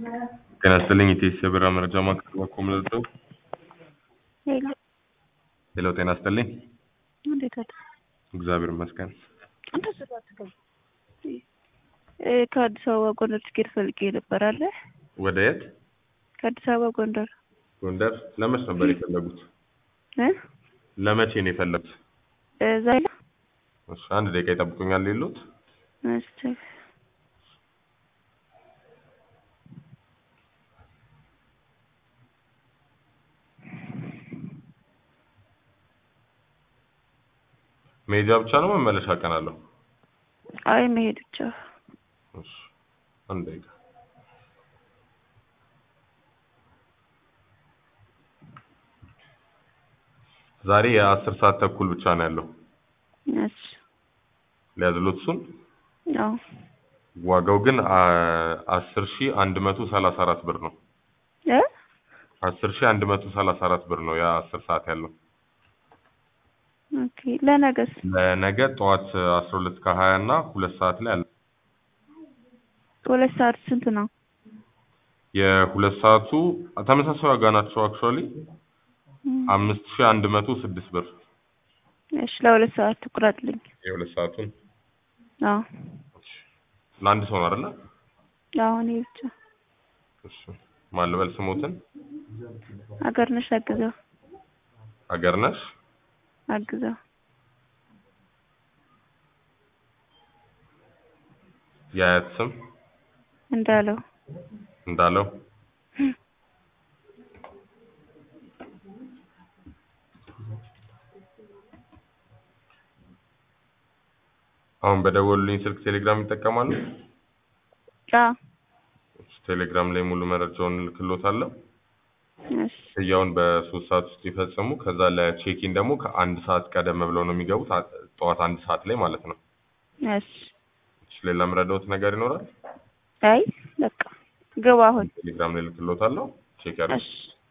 ጤና ይስጥልኝ ኢቴስ የብራ መረጃ ማዕከል በኩል ምልደው ሄሎ ሄሎ ጤና ይስጥልኝ እንዴት አለ? እግዚአብሔር ይመስገን እንደዚህ አትገባ። እ ከአዲስ አበባ ጎንደር ትኬት ፈልጌ ነበር አለ። ወደ የት ከአዲስ አበባ ጎንደር ጎንደር ለመች ነበር የፈለጉት እ ለመቼ ነው የፈለጉት እ ዛሬ እሺ አንድ ደቂቃ ይጠብቁኛል ሌሎት እስቲ መሄጃ ብቻ ነው መመለሻ ቀን አለው አይ መሄድ ብቻ እሺ አንድ ደቂቃ ዛሬ የአስር ሰዓት ተኩል ብቻ ነው ያለው እሺ ሊያዝሎት እሱን አዎ ዋጋው ግን አስር ሺ አንድ መቶ ሰላሳ አራት ብር ነው እ አስር ሺ አንድ መቶ ሰላሳ አራት ብር ነው የአስር ሰዓት ያለው ኦኬ ለነገስ ለነገ ጠዋት አስራ ሁለት ከሀያ እና ሁለት ሰዓት ላይ አለ ሁለት ሰዓት ስንት ነው? የሁለት ሰዓቱ ተመሳሳይ ዋጋ ናቸው አክቹዋሊ አምስት ሺ አንድ መቶ ስድስት ብር እሺ ለሁለት ሰዓት ትቁረጥልኝ። የሁለት ሰዓቱን አዎ ለአንድ ሰው ነው አይደለ? አዎ እኔ ብቻ እሺ ማን ልበል ስሞትን አገር ነሽ አግዘው አገር ነሽ አግዘው የአያት ስም እንዳለው እንዳለው አሁን በደወሉልኝ ስልክ ቴሌግራም ይጠቀማሉ? አዎ ቴሌግራም ላይ ሙሉ መረጃውን እልክሎታለሁ። እሺ ክፍያውን በሶስት ሰዓት ውስጥ ይፈጽሙ። ከዛ ለቼኪን ደግሞ ከአንድ ሰዓት ቀደም ብለው ነው የሚገቡት፣ አ- ጠዋት አንድ ሰዓት ላይ ማለት ነው። እሺ እሺ፣ ሌላ የምረዳዎት ነገር ይኖራል? አይ በቃ ግባ አሁን ቴሌግራም ላይ እልክሎታለሁ። ቼክ ያድርጉ። እሺ